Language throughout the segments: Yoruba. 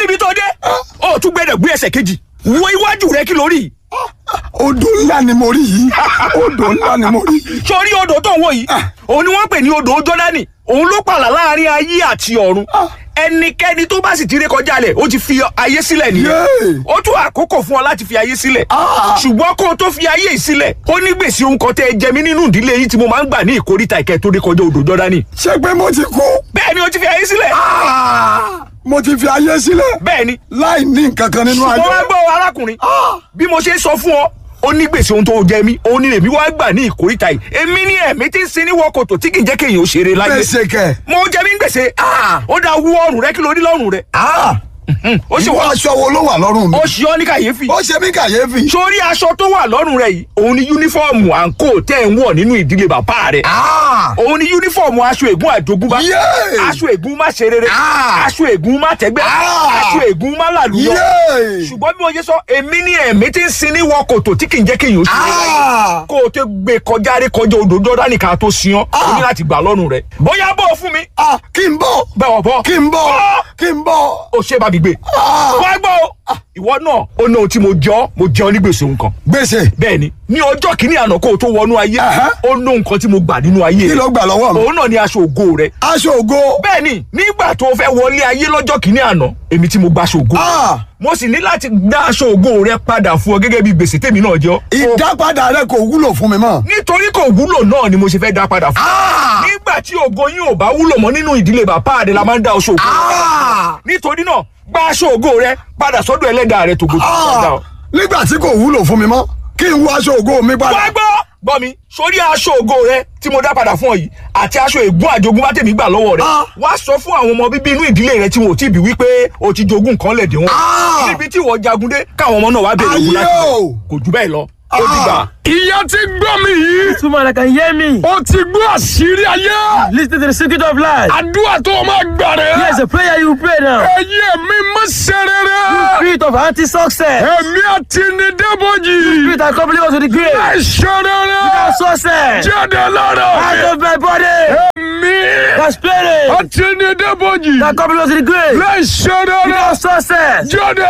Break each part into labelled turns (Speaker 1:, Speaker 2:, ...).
Speaker 1: níbi tó dé ó tún gbẹdẹ gbé ẹsẹ̀ kejì wo iwájú rẹ kí lórí
Speaker 2: odò ńlá ni mo rí yìí odò ńlá ni mo rí yìí.
Speaker 1: sórí odò tó ń wò yìí òun ni wọ́n pè ní odò jọ́dánì òun ló pààlà láàrin ayé àti ọ̀run ẹnikẹ́ni tó bá sì ti ré kọjá lẹ̀ ó ti fi ayé sílẹ̀ nìyẹn
Speaker 2: Yéè.
Speaker 1: ó tún àkókò fún ọ láti fi ayé sílẹ̀
Speaker 2: Ah.
Speaker 1: ṣùgbọ́n kó o tó fi ayé yìí sílẹ̀ ó ní gbèsè ohun kan tẹ́ ẹ jẹ mí nínú ìdílé yìí tí mo máa ń gbà ní ìkórìtà ìkẹ́ tó ré kọjá odò jọ́dánì
Speaker 2: ṣé pé mo ti kú.
Speaker 1: bẹ́ẹ̀ ni ó ti fi ayé sílẹ̀
Speaker 2: Ah, mo ti fi ayé sílẹ̀
Speaker 1: bẹ́ẹ̀ ni
Speaker 2: láì ní nǹkan kan nínú
Speaker 1: ṣùgbọ́n wá
Speaker 2: ayé.
Speaker 1: gbọ́ arákùnrin bí mo ṣe ń sọ fún ọ ó ní gbèsè ohun tó jẹ mí òun ni èmi wá gbà ní ìkórìtà yìí èmi ní ẹ̀mí tí ń sin ní wọ́kòtò tí kì í jẹ́ kéèyàn ó ṣeré láyé
Speaker 2: gbèsè kẹ.
Speaker 1: mo jẹ mí ń gbèsè ó dá wú ọrùn rẹ kí ló rí lọ́rùn rẹ ó sì
Speaker 2: ìwọ
Speaker 1: wá
Speaker 2: aṣọ wo ló wà lọ́rùn mi.
Speaker 1: ó ṣe ọ ní kàyéfì
Speaker 2: ó ṣe mí kàyéfì.
Speaker 1: sórí aṣọ tó wà lọ́rùn rẹ yìí òun ni yúnífọ́ọ̀mù àǹkó tẹ́ ń wọ̀ nínú ìdílé bàbá rẹ
Speaker 2: Ah,
Speaker 1: òun ni yúnífọ́ọ̀mù aṣọ ègún àjogúnbá
Speaker 2: Yéè.
Speaker 1: aṣọ ègún má ṣe rere
Speaker 2: Ah.
Speaker 1: aṣọ ègún má tẹ́gbẹ́
Speaker 2: Ah.
Speaker 1: aṣọ ègún má làlúyọ
Speaker 2: Yéè.
Speaker 1: ṣùgbọ́n bí mo ṣe sọ èmi ní ẹ̀mí tí ń sin ní wọ kòtò tí kì í jẹ́ kéèyàn ó ṣe é láyé
Speaker 2: Ah.
Speaker 1: kó o tó gbé kọjá rí kọjá odò jọ́dánì ká tó sin ọ́ o ní láti gbà lọ́rùn rẹ̀ bóyá bọ́ ọ fún mi
Speaker 2: Ah, kí n bọ̀
Speaker 1: bẹ́ẹ̀ bọ́
Speaker 2: kí n bọ̀
Speaker 1: Bọ́.
Speaker 2: kí n bọ̀.
Speaker 1: o ṣe bá mi gbé
Speaker 2: Ah.
Speaker 1: wá gbọ́ o ìwọ náà ó ní ohun tí mo jẹ́ ọ́ mo jẹ́ ọ́ ní gbèsè nǹkan
Speaker 2: gbèsè
Speaker 1: bẹ́ẹ̀ ni ní ọjọ́ kìíní àná kó o tó wọnú ayé
Speaker 2: Aha.
Speaker 1: ó ní nǹkan tí mo gbà nínú ayé
Speaker 2: kí
Speaker 1: rẹ̀
Speaker 2: ló gbà lọ́wọ́ mi.
Speaker 1: òun náà ni aṣọ ògo rẹ̀
Speaker 2: aṣọ ògo.
Speaker 1: bẹ́ẹ̀ ni nígbà tó o fẹ́ wọlé ayé lọ́jọ́ kìíní àná èmi tí mo gba aṣọ ògo
Speaker 2: Ah.
Speaker 1: mo sì ní láti dá aṣọ ògo rẹ padà fún ọ gẹ́gẹ́ bí gbèsè tèmi náà jẹ́ ọ́.
Speaker 2: ìdápadà rẹ kò wúlò fún mi mọ́.
Speaker 1: nítorí kò wúlò náà ni mo ṣe fẹ́ dá padà fún ọ.
Speaker 2: Ah.
Speaker 1: nígbà tí ògo yín ò bá wúlò mọ́ nínú ìdílé bàbá rẹ la máa ń dá aṣọ ògo rẹ padà.
Speaker 2: Ah.
Speaker 1: nítorí náà gba aṣọ ògo rẹ padà sọ́dọ̀ ẹlẹ́dàá rẹ tògo tó
Speaker 2: Ah.
Speaker 1: dá ọ.
Speaker 2: nígbà tí kò wúlò fún mi mọ́ kí n wọ aṣọ ògo mi
Speaker 1: wá
Speaker 2: padà.
Speaker 1: gbọ́ gbọ́ mi sórí aṣọ ògo rẹ tí mo dá padà fún ọ yìí àti aṣọ ègún àjogún bá tèmi gbà lọ́wọ́ rẹ
Speaker 2: Ah.
Speaker 1: wá sọ fún àwọn ọmọ bíbí inú ìdílé rẹ tí wọn ò tí ì bí wípé o ti jogún nǹkan lẹ̀dẹ̀ wọn
Speaker 2: Ah.
Speaker 1: níbi tí wọ́n jagun dé káwọn ọmọ náà wá bèrè ògùn láti
Speaker 2: Ayé
Speaker 1: bẹ̀.
Speaker 2: o.
Speaker 1: kò jù bẹ́ẹ̀ lọ ó dìgbà.
Speaker 3: ìyá ti gbọ́ mi yìí
Speaker 4: Woman that can hear me.
Speaker 3: ó ti gbọ́ àṣírí ayé
Speaker 4: Listen to the secret of life.
Speaker 3: àdúrà tó o máa gbà rẹ̀
Speaker 4: Here's a prayer you pray now.
Speaker 3: ẹ̀yẹ mi má ṣe rere
Speaker 4: Spirit of anti-success.
Speaker 3: ẹ̀mí àti ní débòjì
Speaker 4: Spirit that accompany us to the grave.
Speaker 3: ẹ̀ ṣe rere
Speaker 4: Success.
Speaker 3: jáde lára
Speaker 4: Out of my body.
Speaker 3: ẹ̀mí
Speaker 4: The spirit
Speaker 3: àti ní débòjì
Speaker 4: that accompany us to the grave.
Speaker 3: ẹ̀ ṣe rere
Speaker 4: Success.
Speaker 3: jáde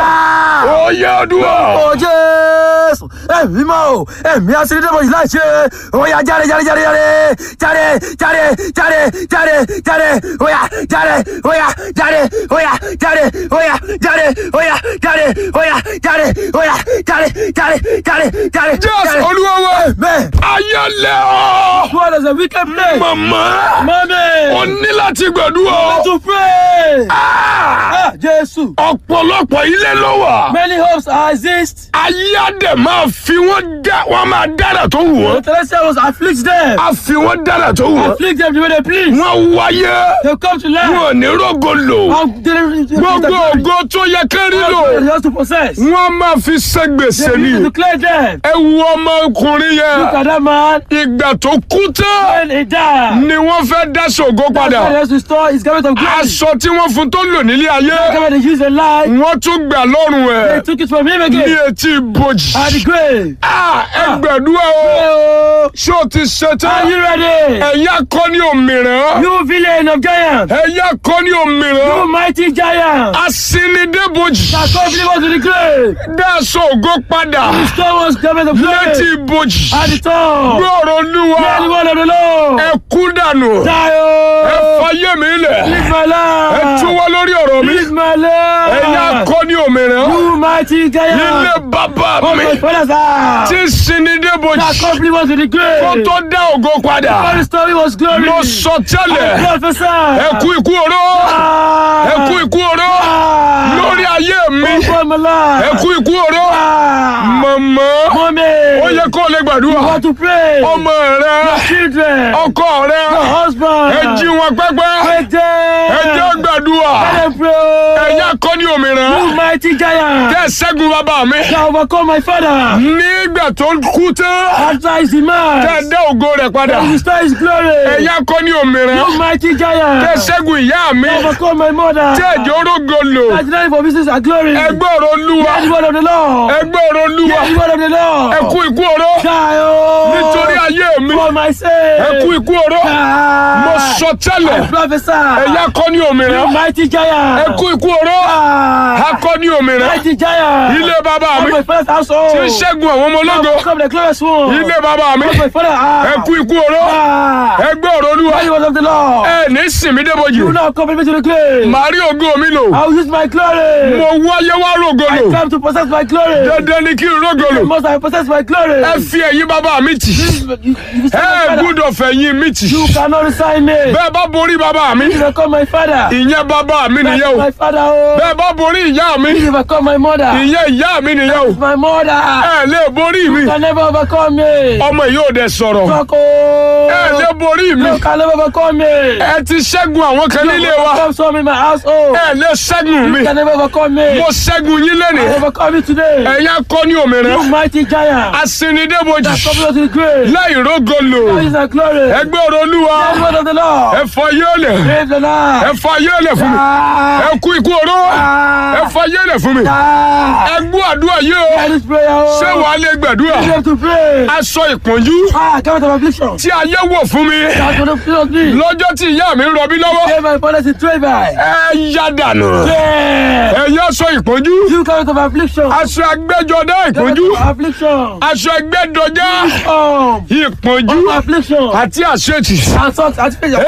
Speaker 4: Ah.
Speaker 3: ó yẹ àdúrà.
Speaker 4: Ó Jésù. Ẹ̀mí mọ́ o. Ẹ̀mí asinidẹ́mọ̀ yìí láì ṣe. Ó yá jáde jáde jáde jáde. Jáde jáde jáde jáde jáde. Ó yá jáde. Ó yá jáde. Ó yá jáde. Ó yá jáde. Ó yá jáde. Ó yá jáde. Ó yá jáde jáde jáde jáde.
Speaker 3: jésù olúwa wa
Speaker 4: Amen.
Speaker 3: ayé lẹ́ ọ́
Speaker 4: What is a wicked place?
Speaker 3: màmá ó
Speaker 4: Mommy.
Speaker 3: ní láti gbàdúrà
Speaker 4: To pray.
Speaker 3: Ah!
Speaker 4: Ah, Jésù.
Speaker 3: ọ̀pọ̀lọpọ̀ ilé ló wà.
Speaker 4: Many hopes exist.
Speaker 3: ayé àdè máa fi wọ́n dá wọ́n máa dára tó wù
Speaker 4: The
Speaker 3: wọ́n.
Speaker 4: celestial was afflict them.
Speaker 3: a fi wọ́n dára tó wù wọ́n.
Speaker 4: Afflict them the way they please.
Speaker 3: wọ́n wáyé
Speaker 4: They come to life.
Speaker 3: wọn ò ní rógo lò.
Speaker 4: And they don't
Speaker 3: gbogbo ògo tó yẹ kẹ́rí lò.
Speaker 4: Just to possess.
Speaker 3: wọ́n máa fi ṣe gbèsè
Speaker 4: They need
Speaker 3: ni.
Speaker 4: to declare them.
Speaker 3: ẹ wo ọmọkùnrin
Speaker 4: Look
Speaker 3: yẹn.
Speaker 4: at that man.
Speaker 3: ìgbà tó kú tán
Speaker 4: When he died.
Speaker 3: ni wọ́n fẹ́ dá ṣògo
Speaker 4: That's why he
Speaker 3: padà.
Speaker 4: has to store his garment of glory.
Speaker 3: aṣọ tí wọ́n fún tó lò nílé
Speaker 4: The
Speaker 3: ayé.
Speaker 4: garment they use in life.
Speaker 3: wọ́n tún gbà lọ́rùn
Speaker 4: They
Speaker 3: ẹ̀
Speaker 4: took it from him
Speaker 3: ní
Speaker 4: again.
Speaker 3: etí ibojì.
Speaker 4: At the grave.
Speaker 3: Ah, ẹ gbàdúrà o.
Speaker 4: Oh,
Speaker 3: ṣé o ti ṣe
Speaker 4: Are
Speaker 3: tán?
Speaker 4: you ready?
Speaker 3: ẹ̀yà kọ́ ní òmìrán.
Speaker 4: You villain of giants.
Speaker 3: ẹ̀yà kọ́ ní
Speaker 4: You
Speaker 3: òmìrán.
Speaker 4: mighty giant.
Speaker 3: asinidébojì.
Speaker 4: That come believe us to the grave.
Speaker 3: dáṣọ ògo padà.
Speaker 4: Restore us garment of
Speaker 3: létí
Speaker 4: glory.
Speaker 3: ibojì.
Speaker 4: At the top.
Speaker 3: gbọ́rọ̀ olúwa.
Speaker 4: Hear the word of the Lord.
Speaker 3: ẹ kú dànù.
Speaker 4: Die,
Speaker 3: ẹ
Speaker 4: oh.
Speaker 3: fayé mi lẹ̀.
Speaker 4: Live my
Speaker 3: ẹ
Speaker 4: life.
Speaker 3: túwọ́ lórí ọ̀rọ̀ mi.
Speaker 4: Live my
Speaker 3: ẹ̀yà
Speaker 4: life.
Speaker 3: kọ́ ní òmìrán.
Speaker 4: You mighty
Speaker 3: ilé
Speaker 4: giant.
Speaker 3: bàbá
Speaker 4: Oh,
Speaker 3: mi.
Speaker 4: my father's house.
Speaker 3: tí
Speaker 4: That
Speaker 3: sinidébojì.
Speaker 4: come believe us to the
Speaker 3: kó
Speaker 4: grave.
Speaker 3: tó dá ògo padà.
Speaker 4: All the story was glory.
Speaker 3: mo sọ tẹ́lẹ̀.
Speaker 4: Prophesy.
Speaker 3: ẹ kú ikú oró.
Speaker 4: Ah.
Speaker 3: ẹ kú ikú oró.
Speaker 4: Ah.
Speaker 3: lórí ayé mi.
Speaker 4: Upon my life.
Speaker 3: ẹ kú ikú oró.
Speaker 4: Ah.
Speaker 3: mọ̀mọ́.
Speaker 4: Mommy.
Speaker 3: ó yẹ kó o lè
Speaker 4: You
Speaker 3: gbàdúrà.
Speaker 4: want to pray.
Speaker 3: ọmọ rẹ
Speaker 4: Children.
Speaker 3: ọkọ rẹ
Speaker 4: Your husband.
Speaker 3: ẹ jí wọn pẹ́pẹ́
Speaker 4: Wake them.
Speaker 3: ẹ jẹ́ gbàdúrà
Speaker 4: Let them pray.
Speaker 3: ẹ̀yà kọ́ ní òmìnira
Speaker 4: You mighty giant.
Speaker 3: tẹ́ ẹ ṣẹ́gun bàbá mi
Speaker 4: Shall overcome my father.
Speaker 3: nígbà tó kú tán
Speaker 4: After his demise.
Speaker 3: tẹ́ ẹ dá ògo rẹ̀ padà
Speaker 4: And restore his glory.
Speaker 3: ẹ̀yà kọ́ ní òmìnira
Speaker 4: You mighty giant.
Speaker 3: tẹ́ ẹ ṣẹ́gun ìyá mi
Speaker 4: Shall overcome my mother.
Speaker 3: tẹ́ ẹ jẹ́ orógo lò
Speaker 4: That's the name for business and glory.
Speaker 3: ẹgbẹ́ ọ̀rọ̀ olúwa
Speaker 4: Hear the word of the Lord.
Speaker 3: ẹgbẹ́ ọ̀rọ̀ olúwa
Speaker 4: Hear the word of the Lord.
Speaker 3: ẹ kú ikú oró
Speaker 4: Die, oh.
Speaker 3: nítorí ayé mi
Speaker 4: For my sake.
Speaker 3: ẹ kú ikú oró
Speaker 4: Die.
Speaker 3: mo sọ tẹ́lẹ̀
Speaker 4: I prophesy.
Speaker 3: ẹ̀yà kọ́ ní òmìnira
Speaker 4: You mighty giant.
Speaker 3: ẹ kú ikú oró akọni òmìnira
Speaker 4: Mighty giant.
Speaker 3: ilé bàbá
Speaker 4: Of
Speaker 3: mi
Speaker 4: my father's household.
Speaker 3: tí ń ṣẹ́gun àwọn ọmọ ológo
Speaker 4: Come the glorious one.
Speaker 3: ilé bàbá mi
Speaker 4: Of my father.
Speaker 3: ẹ kú ikú oró
Speaker 4: Ah.
Speaker 3: ẹ gbé ọ̀rọ̀ olúwa
Speaker 4: Mighty one of the Lord.
Speaker 3: ẹ ní sinmi débojì
Speaker 4: You now come me to the grave.
Speaker 3: màá rí ògo mi lò
Speaker 4: I will use my glory.
Speaker 3: mo wáyé wá rògo
Speaker 4: I
Speaker 3: lò
Speaker 4: come to possess my glory.
Speaker 3: dandan ni kí n rògo lò
Speaker 4: Must I possess my glory?
Speaker 3: ẹ fi ẹ̀yìn bàbá mi tì
Speaker 4: You, you, you, say
Speaker 3: ẹ
Speaker 4: my father.
Speaker 3: gbúdọ̀ fẹ̀yìn mi tì
Speaker 4: you cannot resign me.
Speaker 3: bẹ́ẹ̀ bá borí bàbá mi
Speaker 4: You become my father.
Speaker 3: ìyẹn bàbá mi nìyẹn o
Speaker 4: my father. Oh.
Speaker 3: bẹ́ẹ̀ bá borí ìyá mi
Speaker 4: You become my mother.
Speaker 3: ìyẹn ìyá mi nìyẹn o
Speaker 4: My mother.
Speaker 3: ẹ lè borí mi
Speaker 4: You can never overcome me.
Speaker 3: ọmọ yìí ò dẹ̀ sọ̀rọ̀
Speaker 4: Fuck
Speaker 3: ẹ lè
Speaker 4: oh.
Speaker 3: borí mi
Speaker 4: You can never overcome me.
Speaker 3: ẹ ti ṣẹ́gun àwọn kan nílé wa
Speaker 4: Overcome some in my household.
Speaker 3: ẹ lè ṣẹ́gun mi
Speaker 4: You can never overcome me.
Speaker 3: mo ṣẹ́gun yín
Speaker 4: I
Speaker 3: lẹ́nìí
Speaker 4: overcome you today.
Speaker 3: ẹ̀yà kọ́ ní òmìnira
Speaker 4: You mighty giant.
Speaker 3: asinidébojì
Speaker 4: That come to the grave.
Speaker 3: láì rógo lò
Speaker 4: That is the glory.
Speaker 3: ẹgbẹ́ ọ̀rọ̀ olúwa
Speaker 4: The word of the Lord.
Speaker 3: ẹ fọ yéèlẹ̀
Speaker 4: Praise the
Speaker 3: ẹ
Speaker 4: Lord.
Speaker 3: fọ yéèlẹ̀ fún mi
Speaker 4: Ah.
Speaker 3: ẹ kú ikú oró ẹ
Speaker 4: Ah.
Speaker 3: fọ yéèlẹ̀ fún mi
Speaker 4: Ah.
Speaker 3: ẹ gbọ́ àdúrà yìí o
Speaker 4: Hear this prayer. oh.
Speaker 3: ṣé wàá lè gbàdúrà
Speaker 4: You have to pray.
Speaker 3: aṣọ ìpọ́njú
Speaker 4: Ah, come out of affliction.
Speaker 3: tí ayé wọ̀ fún mi
Speaker 4: That's what the fear of me.
Speaker 3: lọ́jọ́ tí ìyá mi ń rọbí lọ́wọ́
Speaker 4: Say my father is trade by.
Speaker 3: ẹ yá dànù
Speaker 4: Yeah.
Speaker 3: ẹ yá aṣọ ìpọ́njú
Speaker 4: You come out of affliction.
Speaker 3: aṣọ agbẹ́jọdá
Speaker 4: Come
Speaker 3: ìpọ́njú
Speaker 4: out of affliction.
Speaker 3: aṣọ ẹgbẹ́dọjá
Speaker 4: Um,
Speaker 3: ìpọ́njú
Speaker 4: of affliction.
Speaker 3: àti àṣetì
Speaker 4: And salt and failure.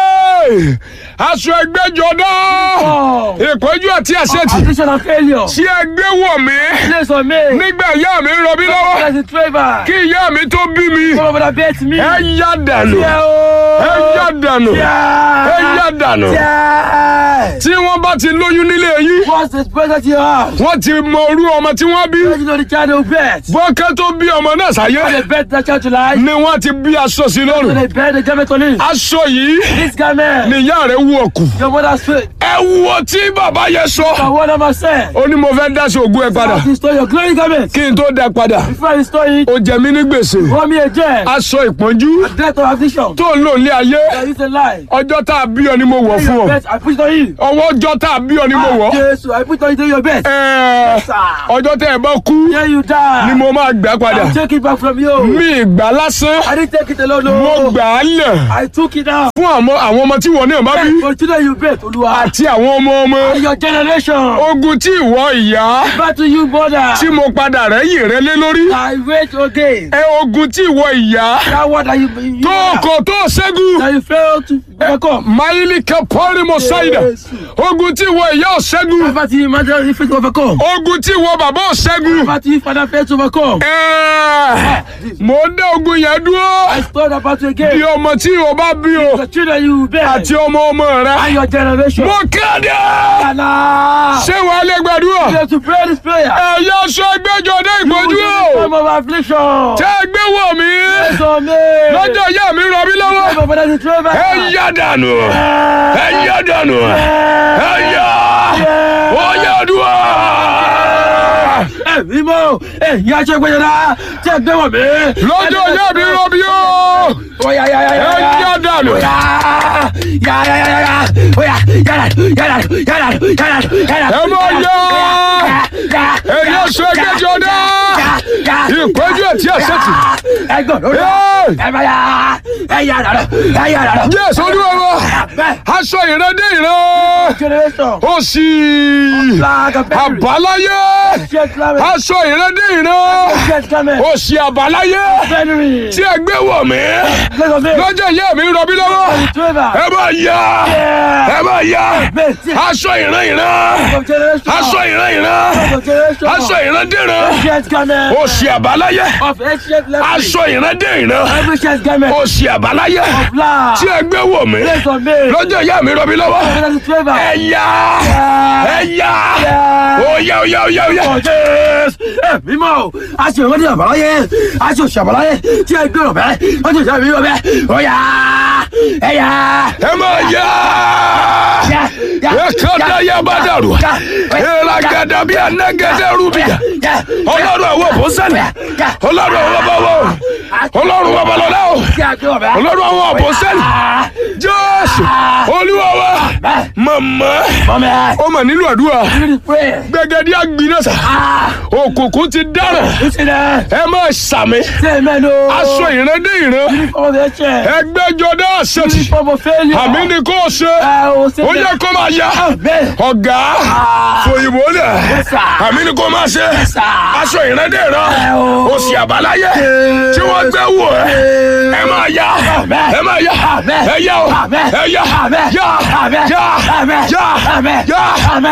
Speaker 3: Hey! aṣọ ẹgbẹ́jọdá
Speaker 4: Um,
Speaker 3: ìpọ́njú àti àṣetì
Speaker 4: affliction and failure.
Speaker 3: tí ẹgbẹ́ wọ̀ mí
Speaker 4: Place on me.
Speaker 3: nígbà ìyá mi ń rọbí lọ́wọ́
Speaker 4: Father is trade by.
Speaker 3: kí ìyá mi tó bí mi
Speaker 4: Come over the bed to me.
Speaker 3: ẹ yá dànù
Speaker 4: Yeah.
Speaker 3: ẹ yá dànù ẹ yá dànù
Speaker 4: Yeah.
Speaker 3: tí wọ́n bá ti lóyún nílé yín
Speaker 4: What's the present you have?
Speaker 3: wọ́n ti mọ orú ọmọ tí wọ́n bí
Speaker 4: You know the child will bet.
Speaker 3: bọ́kẹ́ tó bí ọmọ náà sáyé
Speaker 4: When they bet the child to life,
Speaker 3: ni wọ́n ti bí aṣọ sí
Speaker 4: so
Speaker 3: lọ́rùn
Speaker 4: they bet the garment on him.
Speaker 3: aṣọ yìí
Speaker 4: This garment,
Speaker 3: ni ìyá rẹ̀ wú ọkù
Speaker 4: your mother's faith.
Speaker 3: ẹ wo tí bàbá yẹn sọ
Speaker 4: And what am I saying?
Speaker 3: ó ní mo fẹ́ dá sí ògùn ẹ padà
Speaker 4: How to restore your glory garment.
Speaker 3: kí n tó dá padà
Speaker 4: Before I restore it,
Speaker 3: ó jẹ mí ní gbèsè
Speaker 4: pour me a jet.
Speaker 3: aṣọ ìpọ́njú
Speaker 4: Death of affliction.
Speaker 3: tó ń lò ní ayé
Speaker 4: That is a lie.
Speaker 3: ọjọ́ tá a bí ọ ni mo wọ̀ fún ọ
Speaker 4: Your bet, I put it on you.
Speaker 3: ọwọ́ ọjọ́ tá a bí ọ ni mo wọ̀
Speaker 4: Jesus, I put it on you your bet.
Speaker 3: Ẹ,
Speaker 4: Sir.
Speaker 3: ọjọ́ tẹ́ ẹ bá kú
Speaker 4: Here you die.
Speaker 3: ni mo máa gbà padà
Speaker 4: I'll take it back from you.
Speaker 3: mi ìgbà lásán
Speaker 4: I didn't take it alone.
Speaker 3: mo
Speaker 4: No.
Speaker 3: gbà á lẹ̀
Speaker 4: I took it out.
Speaker 3: fún àwọn àwọn ọmọ tí wọ́n náà bá bí
Speaker 4: For children you bet, Olúwa.
Speaker 3: àti àwọn ọmọ ọmọ
Speaker 4: Your generation.
Speaker 3: ogun tí ìwọ ìyá
Speaker 4: Back to you, mother.
Speaker 3: tí mo padà rẹ́yìn rẹ lé lórí
Speaker 4: I wait again.
Speaker 3: ẹ ogun tí ìwọ ìyá
Speaker 4: That word that you, you
Speaker 3: tó kò tó ṣẹ́gun
Speaker 4: that you fail to overcome.
Speaker 3: máìlì kapọ́rì mo ṣáìdà ogun tí ìwọ ìyá ò ṣẹ́gun
Speaker 4: Back to you, mother, you fail to overcome.
Speaker 3: ogun tí ìwọ bàbá ò ṣẹ́gun
Speaker 4: Back to you, father, fail to overcome.
Speaker 3: Ẹ, mo ń dá ogun yẹn dúró
Speaker 4: I stole about you
Speaker 3: bí
Speaker 4: again.
Speaker 3: ọmọ tí ìwọ bá bí o
Speaker 4: The children you bet.
Speaker 3: àti ọmọ ọmọ rẹ
Speaker 4: And your generation.
Speaker 3: mo kéde
Speaker 4: Allah.
Speaker 3: ṣé wàá lè gbàdúrà
Speaker 4: You have to pray this prayer.
Speaker 3: ẹ̀yà sọ ẹgbẹ́jọ dé ìpọ́njú o
Speaker 4: Time of affliction.
Speaker 3: tẹ́ ẹ gbé wọ̀ mí
Speaker 4: So me.
Speaker 3: lọ́jọ́ ìyá mi rọ mí lọ́wọ́
Speaker 4: My father is true.
Speaker 3: ẹ yá dànù ẹ yá dànù ẹ yá ó yá dùn.
Speaker 4: Ẹ̀mí mọ́, ẹ̀yin aṣọ ìgbẹ́jọba tí ẹ gbé wọ̀ mí.
Speaker 3: lọ́jọ́ ìyá mi rọ mí o
Speaker 4: Oya ya ya ya
Speaker 3: ẹ
Speaker 4: ya.
Speaker 3: yá dànù
Speaker 4: Ya ya ya ya ya. Oya ya ya ya ya ya ya ya ya ya.
Speaker 3: ẹ mọ yá ẹ̀yà sọ ẹgbẹ́jọ dé ìpọ́njú àti àṣetì.
Speaker 4: Ẹgbọ́n lórí
Speaker 3: Hey!
Speaker 4: ẹ bá ya ẹ yà dàdọ̀ ẹ yà dàdọ̀.
Speaker 3: Jésù olúwa wa
Speaker 4: Bẹ́ẹ̀
Speaker 3: aṣọ ìrẹ́dẹ́ ìran
Speaker 4: generation.
Speaker 3: ó sì
Speaker 4: Flag of victory.
Speaker 3: àbáláyé
Speaker 4: Ṣé Islam
Speaker 3: aṣọ ìrẹ́dẹ́ ìran
Speaker 4: ṣé Islam
Speaker 3: ó sì àbáláyé
Speaker 4: Fẹ́nìrì.
Speaker 3: tí ẹ gbé wọ̀ mí
Speaker 4: Lẹ́sọ̀ mi.
Speaker 3: lọ́jọ́ ìyá mi ń rọbí lọ́wọ́
Speaker 4: Trevor.
Speaker 3: ẹ bá yá ẹ bá yá aṣọ ìran ìran
Speaker 4: Of generation.
Speaker 3: aṣọ ìran ìran
Speaker 4: Of generation.
Speaker 3: aṣọ ìran dìran
Speaker 4: Ancient garment.
Speaker 3: ó sì àbáláyé
Speaker 4: Of ancient leprosy.
Speaker 3: aṣọ ìran dé ìran
Speaker 4: Every ancient garment.
Speaker 3: ó sì àbáláyé
Speaker 4: Of blood.
Speaker 3: tí ẹ gbé wọ̀ mí
Speaker 4: Lẹ́sọ̀ mi.
Speaker 3: lọ́jọ́ ìyá mi rọbí lọ́wọ́
Speaker 4: Lẹ́sọ̀ Trevor.
Speaker 3: ẹ yá ẹ yá ó yá ó yá ó yá ó yá.
Speaker 4: Jésù ẹ̀mí mọ́ o a ṣe ìwádìí àbáláyé a ṣe òṣì àbáláyé tí ẹ gbé ọ̀bẹ wọ́n ti ṣe àbí ọ̀bẹ ó yá ẹ yá.
Speaker 3: ẹ máa yá ẹ kọ́ da yá bá dàrú ẹ ra Ragada bí anagẹdẹ rúbìyà. Ọlọ́run àwọn àpọ́sẹ̀lì. Ọlọ́run àwọn babawo. Ọlọ́run babalọ́lá o. Ọlọ́run àwọn àpọ́sẹ̀lì. Jésù Olúwa wa. Màmá. Ó mà nílò àdúrà. Gbẹ̀gẹ̀dẹ̀ àgbìnàṣà. Òkùnkùn ti dára. Ẹ máa ṣàmì. Aṣọ ìran dé ìran. Ẹgbẹ́jọdá àṣetì. Àmì ni kò ṣe. Ó yẹ kó máa ya. Ọ̀gá. Fòyìnbó lẹ̀. Àmì ni kò máa ṣe. Aṣọ ìran dé ìran. Òsì àbáláyé. Tí wọ́n gbé wò ẹ́. Ẹ máa ya. Ẹ máa ya. Ẹ yá o. Ẹ yá. Yá. Yá. Yá. Yá. Yá. Yá.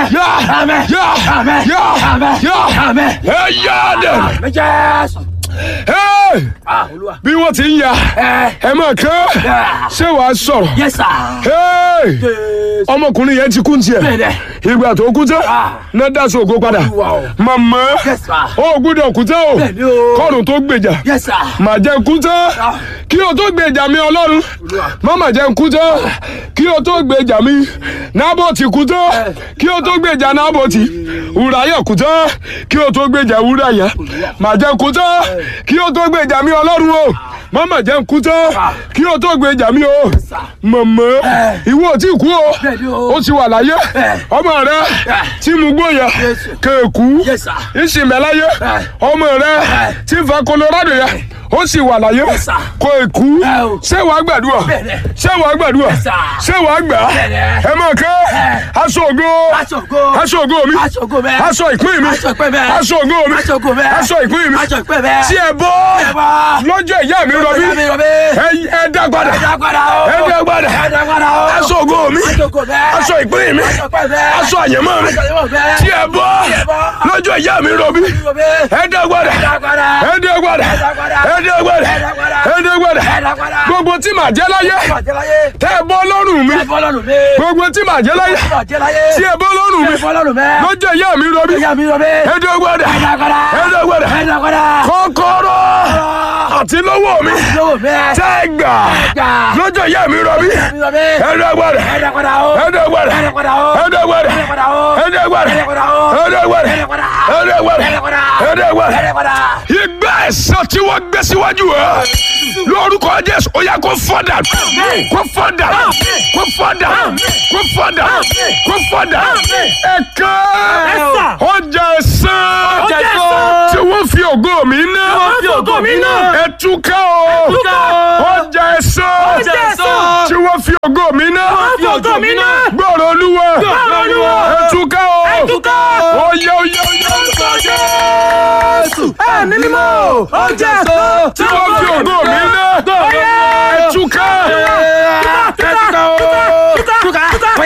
Speaker 3: Yá. Yá. Ẹ yá dẹ̀. Hey! bí wọ́n ti ń ya ẹ máa kán ṣé wàá sọ̀rọ̀ Hey! ọmọkùnrin yẹn ti kú ní tiẹ̀ ìgbà tó kú tán náà dá sí ògo padà màmá ó gbúdọ̀ kú tán o kọ́run tó gbèjà mà jẹ́ kú tán kí o tó gbèjà mi ọlọ́run má mà jẹ́ kú tán kí o tó gbèjà mi nábọ̀tì kú tán kí o tó gbèjà nábọ̀tì wúráyà kú tán kí o tó gbèjà wúráyà mà jẹ́ kú tán kí o tó gbèjà mi ọlọ́run o má mà jẹ́ kú tán kí o tó gbèjà mi o màmá ìwọ ò tí kú o ó ti wà láyé ọmọ rẹ tí mo gbóyà kéèkú ìsìnmẹ́láyé ọmọ rẹ tí ń fa Colorado yẹ ó sì wà láyé kó èkú ṣé wàá gbàdúrà ṣé wàá gbàdúrà ṣé wàá gbà ẹ máa kẹ́ aṣọ ògo aṣọ ògo mi aṣọ ìpín mi aṣọ ògo mi aṣọ ìpín mi tí ẹ bọ́ lọ́jọ́ ìyá mi rọbí ẹ dá padà ẹ dá padà aṣọ ògo mi aṣọ ìpín mi aṣọ àyẹ̀mọ́ mi tí ẹ bọ́ lọ́jọ́ ìyá mi rọbí ẹ dá padà ẹ dá padà ẹ dá padà ẹ dá padà gbogbo tí màá jẹ́ láyé tẹ́ ẹ bọ́ lọ́rùn mi gbogbo tí màá jẹ́ láyé tí ẹ bọ́ lọ́rùn mi lọ́jọ́ ìyá mi rọbí ẹ dá padà ẹ dá padà kọ́kọ́rọ́ àti lọ́wọ́ mi tẹ́ ẹ gbà lọ́jọ́ ìyá mi rọbí ẹ dá padà ẹ dá padà ẹ dá padà ẹ dá padà ẹ dá padà ẹ dá padà ẹ dá padà ìgbà ẹ̀san tí wọ́n gbé síwájú ẹ lórúkọ Jésù ó yá kó fọ́dà kó fọ́dà kó fọ́dà kó fọ́dà kó fọ́dà ẹ̀ka ọjà ẹ̀san tí wọ́n fi ògo mi ná ẹ̀túká o ọjà ẹ̀san tí wọ́n fi ògo mi ná gbọ́rọ̀ olúwa ẹ̀túká o oyè oyè oyè oyè
Speaker 4: ẹ̀mí mímọ́ ọjà ẹ̀san
Speaker 3: tí wọ́n fi ògo mi ná ẹ̀túká ẹ̀túká o.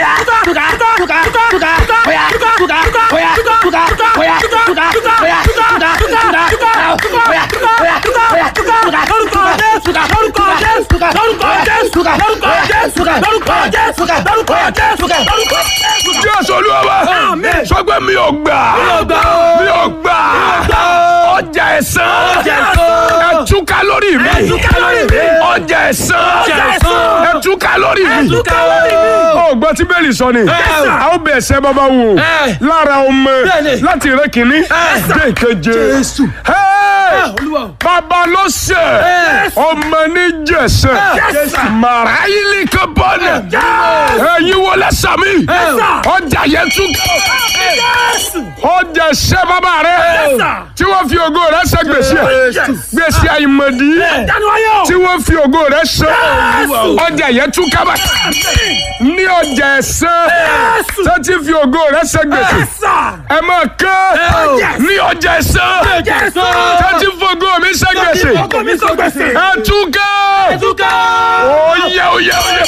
Speaker 3: Jésù olúwa wa sọ pé mi ò gbà mi ò gbà ọjà ẹ̀san ẹ̀túká lórí mi ọjà ẹ̀san ẹ̀túká lórí mi ó gbọ́ tí bẹ́ẹ̀lì sọ ni a ó bẹ̀ ẹsẹ̀ bàbá wò lára ọmọ láti rẹ kìíní dé ìkeje bàbá ló ṣe ọmọ ní jẹsẹ màráyìlì kan bọ́ọ̀nù ẹ̀yin wọlé sàmì ọjà yẹn tún ọjà ṣẹ bàbá rẹ tí wọ́n fi ògo rẹ ṣe gbèsè gbèsè àìmọ̀dí tí wọ́n fi ògo rẹ ṣe ọjà yẹn tún kábà ní ọjà ẹ̀sán tó ti fi ògo rẹ ṣe gbèsè ẹ máa kán ní ọjà ẹ̀sán tó ti fi ògo mi ṣe gbèsè ẹ tún ká oyè oyè oyè.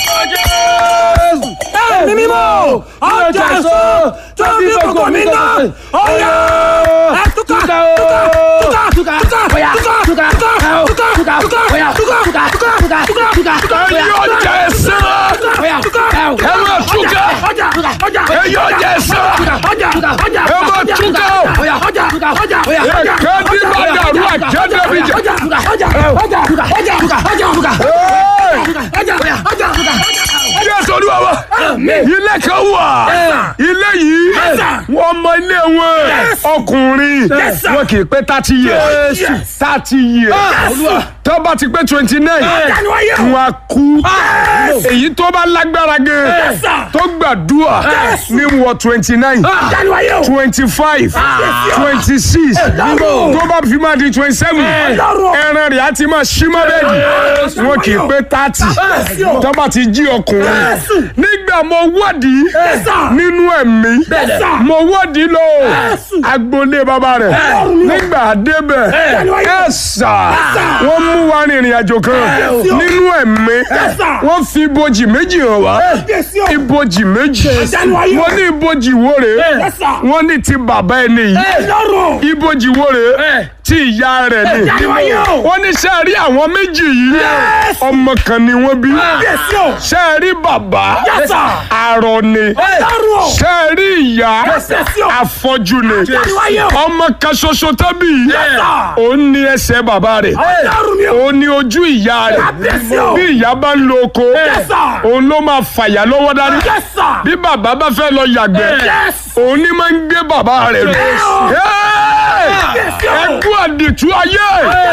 Speaker 4: ẹ̀mí mímọ́ ọjà ẹ̀san tó fi ògo mi ná ọ̀yà ẹ̀túká túká túká túká ọ̀yà túká túká túká túká ọ̀yà túká túká túká túká túká túká
Speaker 3: ẹ̀yin ọjà ẹ̀sán
Speaker 4: ọ̀yà túká
Speaker 3: ẹ máa túká
Speaker 4: ọjà ọjà
Speaker 3: ẹ̀yin ọjà ẹ̀sán
Speaker 4: ọjà ọjà
Speaker 3: ẹ máa túká
Speaker 4: ọ̀yà ọjà ọjà ọjà ọ̀yà
Speaker 3: ẹ̀ka bí bá dàrú àjẹ́dẹ́bíjà.
Speaker 4: ọjà ọjà ọjà ọjà ọjà ọjà ọjà ọjà ọjà ọjà ọjà ọjà
Speaker 3: Jésù olúwa wa ilé kan wà ilé yìí wọ́n mọ ilé wọn ọkùnrin wọn kì í pé thirty years thirty years tó bá ti pé twenty nine wọn á kú èyí tó bá lágbára gan tó gbàdúrà ní wọ twenty nine twenty five twenty six tó bá fi máa di twenty seven ẹran rẹ̀ á ti máa ṣí mọ́ bẹ́ẹ̀dì wọn kì í pé thirty tó bá ti jí ọkùnrin nígbà mo wádìí nínú ẹ̀mí mo wádìí lọ agboolé bàbá rẹ̀ nígbà débẹ̀ ẹ̀sà wọ́n mú wa rìnrìn àjò kan nínú ẹ̀mí wọ́n fi ibojì méjì hàn wá ibojì méjì wọ́n ní ibojì wo rèé wọ́n ní ti bàbá ẹni yìí ibojì wo rèé tí ìyá rẹ̀ ni wọ́n ní ṣe rí àwọn méjì yìí ọmọ kan ni wọ́n bí ṣe rí bàbá arọ ni ṣe rí ìyá afọ́jú ni ọmọ kan ṣoṣo tẹ́bí òun ní ẹsẹ̀ bàbá rẹ̀ òun ní ojú ìyá rẹ̀ bí ìyá bá ń lo oko òun ló máa fàyà lọ́wọ́ dání bí bàbá bá fẹ́ lọ yàgbẹ́ òun ní máa ń gbé bàbá rẹ̀ lọ ẹkú àdìtú ayé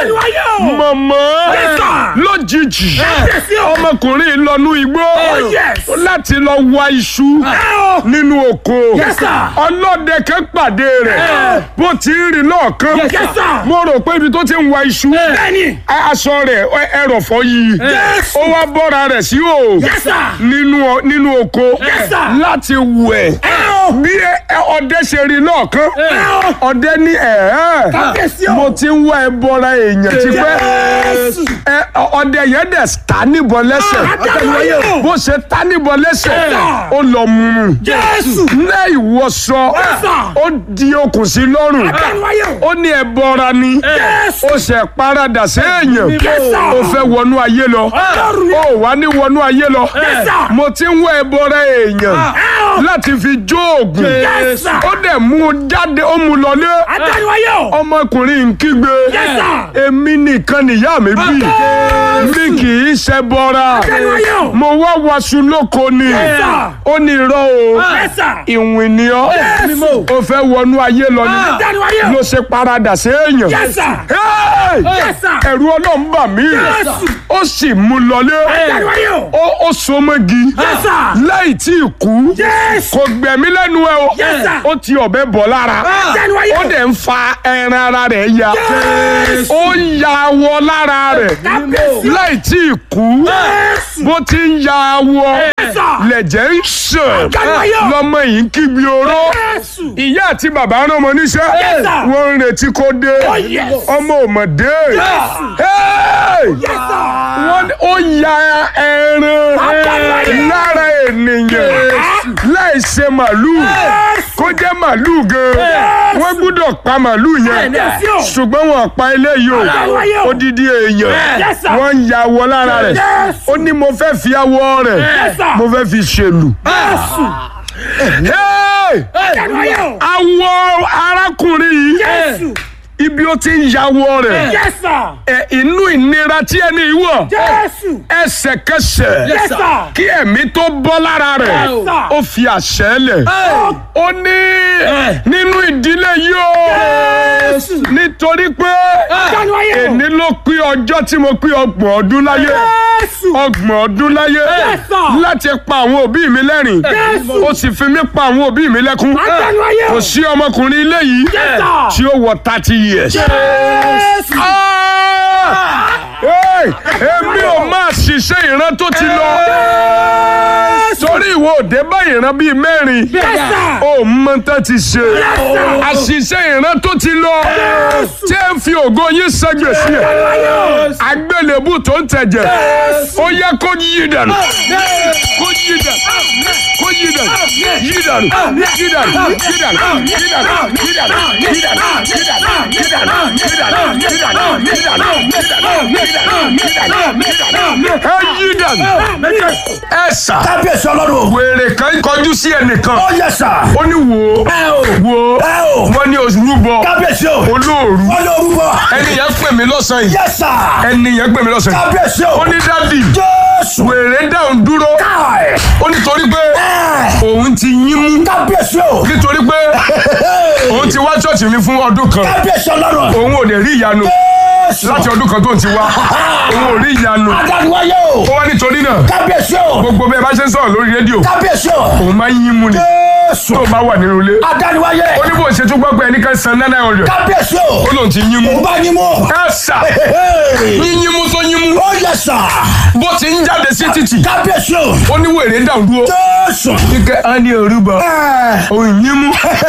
Speaker 3: mọ̀mọ́ lójijì ọmọkùnrin lọ́nú igbó láti lọ wá iṣu nínú oko ọlọ́dẹ kan pàdé rẹ̀ bó ti ń rìn lọ́ọ̀kan mo rò pé ibi tó ti ń wá iṣu aṣọ rẹ̀ ẹrọ̀fọ́ yìí ó wá bọ́ra rẹ̀ sí o nínú oko láti wẹ̀ bí ọdẹ ṣe rí lọ́ọ̀kan ọdẹ ní ẹ̀ẹ́ mo ti ń wá ẹbọra èèyàn ti pẹ́ ọdẹ yẹn dẹ̀ ta níbọn lẹ́sẹ̀ bó ṣe ta níbọn lẹ́sẹ̀ ó lọ mú un ní ìwọṣọ ó di okùn sí lọ́rùn ó ní ẹbọra ni ó ṣe paradà sí èèyàn ó fẹ́ wọnú ayé lọ ó wà ní wọnú ayé lọ mo ti ń wá ẹbọra èèyàn láti fi jó oògùn ó dẹ̀ mú un jáde ó mú un lọlé ọmọkùnrin ń kígbe èmi nìkan nìyá mi bí mi kì í ṣe bọ́ra mo wá waṣu lóko ni ó ní irọ́ o ìwìn ni ọ́ ó fẹ́ wọnú ayé lọ ni ló ṣe paradà sí èèyàn ẹ̀rù ọlọ́run bà mí ó sì mú lọlé ó so mọ́gi láì tí ì kú kò gbẹ̀mí lẹ́nu ẹ o ó ti ọ̀bẹ bọ̀ lára ó dẹ̀ ń fa ẹran ara rẹ̀ ya ó ya awọ lára rẹ̀ láì tí ì kú bó ti ń ya awọ lẹ̀jẹ̀ ń sàn lọ́mọ yìí ń kígbe oró ìyá àti bàbá rán ọmọ níṣẹ́ wọ́n ń retí kó dé ọmọ ò mọ̀ dé wọ́n ó ya ẹran lára ènìyàn láì ṣe màlúù kó jẹ́ màlúù gan wọ́n gbúdọ̀ pa màlúù yẹn ṣùgbọ́n wọn pa eléyìí o odidi èèyàn wọ́n ń ya awọ lára rẹ̀ ó ní mo fẹ́ fi awọ rẹ̀ mo fẹ́ fi ṣèlù. awọ arákùnrin yìí ibi ó ti ń yàwọ rẹ̀ ẹ inú ìnira tí ẹni wọ̀ ẹsẹ̀kẹsẹ̀ kí ẹ̀mí tó bọ́ lára rẹ̀ ó fi àṣẹ lẹ̀ ó ní nínú ìdílé yìí o nítorí pé èní ló pín ọjọ́ tí mo pín ọgbọ̀n ọdún láyé ọgbọ̀n ọdún láyé láti pa àwọn òbí mi lẹ́rìn ó sì fi mí pa àwọn òbí mi lẹ́kún kò sí ọmọkùnrin ilé yìí tí ó wọ thirty years. èmi ò máa ṣiṣẹ́ ìran tó ti lọ torí ìwọ òde bá ìran bíi mẹ́rin ó mọ tán ti ṣe àṣìṣe ìran tó ti lọ tí ẹ ń fi ògo yín ṣègbèsí ẹ àgbélébù tó ń tẹ̀jẹ̀ ó yẹ kó yí dànù kó yí dànù kó kó yí dànù yí dànù yí dànù yí dànù yí dànù yí dànù yí dànù yí dànù yí dànù yí dànù yí dànù yí dànù yí dànù yí dànù yí dànù yí dànù ẹ yí dànù ẹ sà
Speaker 2: kábíyèsí ọlọ́run.
Speaker 3: wèrè kan kọjú sí ẹnìkan
Speaker 2: ó yẹ sà.
Speaker 3: ó ní wò ó
Speaker 2: ẹ o.
Speaker 3: wò ó
Speaker 2: ẹ o.
Speaker 3: wọ́n ní orúbọ
Speaker 2: kábíyèsí o.
Speaker 3: olóòrú
Speaker 2: wọ́n ló rúbọ.
Speaker 3: ẹni yẹn pè mí lọ́sàn-án yìí
Speaker 2: yẹ sà.
Speaker 3: ẹni yẹn pè mí lọ́sàn-án yìí
Speaker 2: kábíyèsí o.
Speaker 3: ó ní dádì
Speaker 2: jésù.
Speaker 3: wèrè dáhùn dúró
Speaker 2: káì.
Speaker 3: ó nítorí pé
Speaker 2: ẹ.
Speaker 3: òun ti yín mú
Speaker 2: kábíyèsí o.
Speaker 3: nítorí pé òun ti wá ṣọ́ọ̀ṣì mi fún ọdún kan
Speaker 2: kábíyèsí ọlọ́run.
Speaker 3: òun ò dẹ̀ rí ìyanu
Speaker 2: jésù.
Speaker 3: láti ọdún kan tó ń ti wá òun ò rí ìyanu
Speaker 2: adániwáyé o.
Speaker 3: ó wá nítorí náà
Speaker 2: kábíyèsí o.
Speaker 3: gbogbo bẹ́ẹ̀ bá ṣe ń sọ̀rọ̀ lórí rédíò
Speaker 2: kábíyèsí o.
Speaker 3: òun máa ń yín mú ni
Speaker 2: jésù.
Speaker 3: tó bá wà nínú ilé
Speaker 2: adániwáyé.
Speaker 3: ó ní bó ṣe tún gbọ́ pé ẹnìkan san nine hundred
Speaker 2: kábíyèsí o.
Speaker 3: ó lóun ti yín mú
Speaker 2: òun bá yín mú.
Speaker 3: ẹ sà yín yín mú tó yín mú
Speaker 2: ó yẹ sà.
Speaker 3: bó ti ń jáde sí títì
Speaker 2: kábíyèsí o.
Speaker 3: ó ní wèrè dáhùn dúró
Speaker 2: jésù.
Speaker 3: kíkẹ́ á ní orúbọ
Speaker 2: ẹ.
Speaker 3: òun yín mú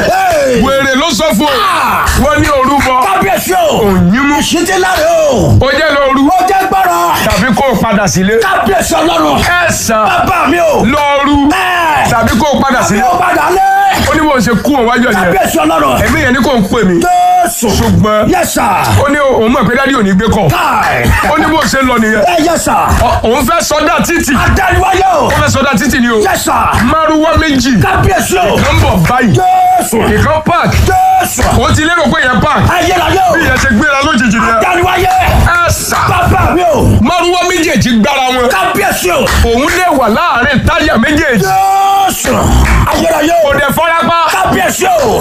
Speaker 3: wèrè ló sọ fún ọ wọ́n ní orúbọ
Speaker 2: kábíyèsí o.
Speaker 3: òun yín mú
Speaker 2: ìṣítí láre o.
Speaker 3: ó jẹ́ lóru
Speaker 2: ó jẹ́ gbọ́rọ̀.
Speaker 3: tàbí kó o padà sílé
Speaker 2: kábíyèsí ọlọ́run.
Speaker 3: ẹ sàn
Speaker 2: bàbá mi o.
Speaker 3: lóru
Speaker 2: ẹ.
Speaker 3: tàbí kó o padà
Speaker 2: mi
Speaker 3: sílé
Speaker 2: ò padà lé.
Speaker 3: ó ní bó ṣe kú òun wájú ọ̀yẹ́
Speaker 2: kábíyèsí ọlọ́run.
Speaker 3: ẹ̀mí yẹn ní kò ń pè mí
Speaker 2: jésù.
Speaker 3: ṣùgbọ́n
Speaker 2: yẹ sà.
Speaker 3: ó ní òun mọ̀ pé dádì ò ní gbé kọ̀
Speaker 2: káì.
Speaker 3: ó ní bó ṣe lọ nìyẹn
Speaker 2: ẹ yẹ sà.
Speaker 3: Ọ- òun fẹ́ sọdá títì
Speaker 2: adániwáyé o.
Speaker 3: ó fẹ́ sọdá títì ni o
Speaker 2: yẹ sà.
Speaker 3: márùwá méjì
Speaker 2: kábíyèsí o.
Speaker 3: kan bọ̀ báyìí
Speaker 2: jésù.
Speaker 3: ìkan park
Speaker 2: jésù.
Speaker 3: ó ti lérò pé yẹn park
Speaker 2: ayérayé o.
Speaker 3: bí yẹn ṣe gbéra lójijì nìyẹn
Speaker 2: adániwáyé.
Speaker 3: ẹ sà
Speaker 2: bàbá mi o.
Speaker 3: márùwá méjèèjì gbára wọn
Speaker 2: kábíyèsí o.
Speaker 3: òun lè wà láàrin táyà méjèèjì
Speaker 2: jésù. ayérayé o.
Speaker 3: kò dẹ̀ fọ́lápá
Speaker 2: kábíyèsí o.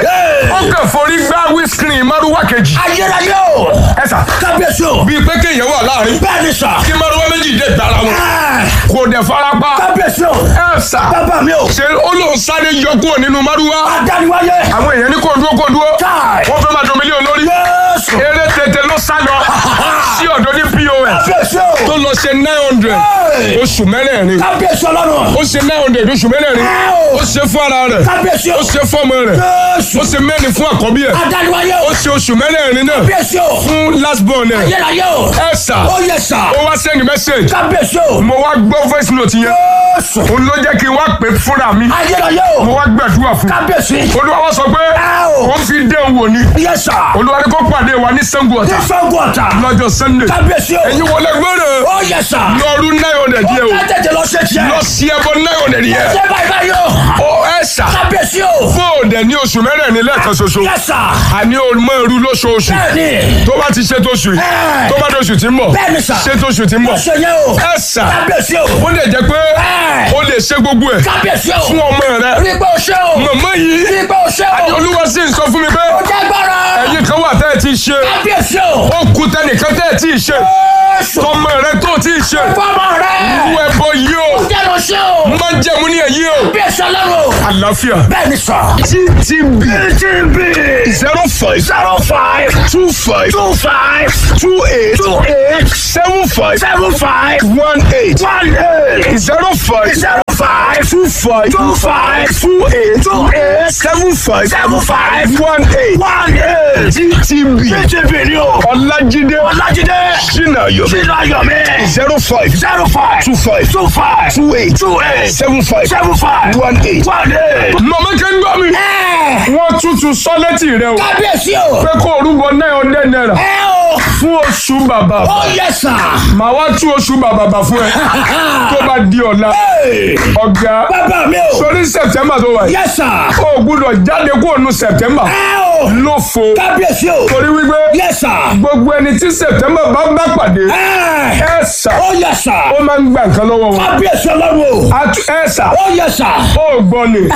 Speaker 3: ó kàn forí gbá wíṣkìrì márùwá kejì
Speaker 2: ayérayé o.
Speaker 3: ẹ sà
Speaker 2: kábíyèsí o.
Speaker 3: bíi pé kéèyàn wà láàrin
Speaker 2: bẹ́ẹ̀ ni sà.
Speaker 3: kí márùwá méjì dé gbára wọn
Speaker 2: Ẹ,
Speaker 3: kò dẹ̀ fọ́lápá
Speaker 2: kábíyèsí o.
Speaker 3: ẹ sà
Speaker 2: bàbá mi o.
Speaker 3: ṣe ó lóun sáré yọ kúrò nínú márùwá
Speaker 2: adániwáyé.
Speaker 3: àwọn èèyàn ní kò dúró kò dúró
Speaker 2: káì.
Speaker 3: wọ́n fẹ́ máa dùn mílíọ̀nù lórí
Speaker 2: jésù.
Speaker 3: eré tètè ló sá lọ sí ọ̀dọ̀ ní pos
Speaker 2: kábíyèsí o.
Speaker 3: tó lọ ṣe nine hundred
Speaker 2: Hey.
Speaker 3: oṣù mẹ́rẹ̀ẹ̀rin
Speaker 2: kábíyèsí ọlọ́run.
Speaker 3: ó ṣe nine hundred oṣù mẹ́rẹ̀ẹ̀rin
Speaker 2: Hey.
Speaker 3: ó ṣe fún ara rẹ̀
Speaker 2: kábíyèsí o.
Speaker 3: ó ṣe fún ọmọ rẹ̀
Speaker 2: jésù.
Speaker 3: ó ṣe mẹ́rin fún àkọ́bí ẹ̀
Speaker 2: adániwáyé
Speaker 3: ó
Speaker 2: o.
Speaker 3: ṣe oṣù mẹ́rẹ̀ẹ̀rin náà
Speaker 2: kábíyèsí o.
Speaker 3: fún last born ẹ̀
Speaker 2: ayérayé o.
Speaker 3: ẹ̀ sà
Speaker 2: ó yẹ sà.
Speaker 3: ó wá send message
Speaker 2: kábíyèsí o.
Speaker 3: mo wá gbọ́ voice note yẹn
Speaker 2: jésù.
Speaker 3: òun ló jẹ́ kí n wá pè fúnra mi
Speaker 2: ayérayé o.
Speaker 3: mo wá gbàdúrà fún
Speaker 2: kábíyèsí.
Speaker 3: olúwa wá sọ pé
Speaker 2: Hey.
Speaker 3: ó fi dé òun wò ni
Speaker 2: yẹ sà.
Speaker 3: olúwa ní kó pàdé wa ní Ṣàngó Ọ̀tà
Speaker 2: ìṣògùn ọ̀tà.
Speaker 3: lọ́jọ́ sunday
Speaker 2: kábíyèsí o.
Speaker 3: ẹ̀yin wọlé gbọ́dọ̀
Speaker 2: ó yẹ sà.
Speaker 3: lọ́ọ̀rù nine hundred yẹ o
Speaker 2: ó tètè lọ ṣe tiẹ̀.
Speaker 3: lọ sí ẹbọ nine hundred yẹ
Speaker 2: ṣé báyìí báyìí o.
Speaker 3: ó ẹ sà
Speaker 2: kábíyèsí o.
Speaker 3: fóòdẹ ní oṣù mẹ́rẹ̀ẹ̀rin lẹ́ẹ̀kan ṣoṣo
Speaker 2: yẹ sà.
Speaker 3: àní olùmọ irú lóṣooṣù
Speaker 2: bẹ́ẹ̀ni.
Speaker 3: tó bá ti ṣe tóṣù yìí
Speaker 2: Ẹ.
Speaker 3: tó bá tóṣù tí ń bọ̀
Speaker 2: Bẹ́ẹ̀ni sà.
Speaker 3: ṣe tóṣù tí ń
Speaker 2: ó
Speaker 3: bọ̀
Speaker 2: ṣe yẹn o.
Speaker 3: ẹ sà
Speaker 2: kábíyèsí o.
Speaker 3: ó lè jẹ́ pé
Speaker 2: Ẹ.
Speaker 3: ó lè ṣe gbogbo ẹ̀
Speaker 2: kábíyèsí o.
Speaker 3: fún ọmọ rẹ
Speaker 2: rí pé o ṣe o.
Speaker 3: màmá yìí
Speaker 2: rí pé o ṣe o.
Speaker 3: olúwa sì ń sọ fún mi pé
Speaker 2: ó jẹ́ gbọ́rọ̀.
Speaker 3: ẹ̀yin kan wà tẹ́ ẹ ti ṣe
Speaker 2: kábíyèsí o.
Speaker 3: ó kú tẹnìkan tẹ́ ẹ ti ṣe
Speaker 2: Jésù.
Speaker 3: tọmọ rẹ tó ti ṣe
Speaker 2: fọmọ rẹ.
Speaker 3: irú ẹbọ yìí o
Speaker 2: jẹ́ lọ ṣe o.
Speaker 3: má jẹ̀mú ní ẹ̀yí o
Speaker 2: kábíyèsí ọlọ́run.
Speaker 3: àlàáfíà
Speaker 2: bẹ́ẹ̀ni sà.
Speaker 3: ttb
Speaker 2: tb
Speaker 3: zero five
Speaker 2: zero five
Speaker 3: two five
Speaker 2: two five
Speaker 3: two eight
Speaker 2: two eight
Speaker 3: seven five
Speaker 2: seven five
Speaker 3: one eight
Speaker 2: one eight
Speaker 3: zero five
Speaker 2: zero five
Speaker 3: two five
Speaker 2: two five
Speaker 3: two eight
Speaker 2: two eight
Speaker 3: seven five
Speaker 2: seven five
Speaker 3: one eight
Speaker 2: one eight.
Speaker 3: ttb
Speaker 2: tb ni o.
Speaker 3: ọlájídé
Speaker 2: ọlájídé.
Speaker 3: sinayo
Speaker 2: sínú ayọ̀mí.
Speaker 3: zero five
Speaker 2: zero five
Speaker 3: two five
Speaker 2: two five
Speaker 3: two eight
Speaker 2: two eight
Speaker 3: seven five
Speaker 2: seven five
Speaker 3: one eight.
Speaker 2: one eight.
Speaker 3: màmá kẹ́ ń gbọ́ mi.
Speaker 2: ẹ
Speaker 3: wọ́n tútù sọ létí rẹ o.
Speaker 2: kábíyèsí o.
Speaker 3: pé kó orúbọ náà ọdẹ náírà
Speaker 2: ẹ o.
Speaker 3: fún oṣù bàbà.
Speaker 2: ó yẹ sà.
Speaker 3: màá wá tú oṣù bàbà bà fún ẹ tó bá di ọ̀la.
Speaker 2: Hey,
Speaker 3: ọ̀gá
Speaker 2: bàbá mi o.
Speaker 3: sórí sẹ̀tẹ́mbà tó wà yìí.
Speaker 2: yẹ sà.
Speaker 3: o gbúdọ̀ jáde kúrò nù sẹ̀tẹ́mbà
Speaker 2: ẹ o.
Speaker 3: ló fo.
Speaker 2: kábíyèsí o.
Speaker 3: torí wípé
Speaker 2: yẹ sà.
Speaker 3: gbogbo ẹni tí sẹ̀tẹ́mbà bá bá pàdé
Speaker 2: ẹ
Speaker 3: ẹ sà
Speaker 2: ó yẹ sà.
Speaker 3: ó máa ń gba nǹkan lọ́wọ́ wọn.
Speaker 2: kábíyèsí ọlọ́run o.
Speaker 3: Atu- ẹ sà
Speaker 2: ó yẹ sà.
Speaker 3: ó gbọ́ ni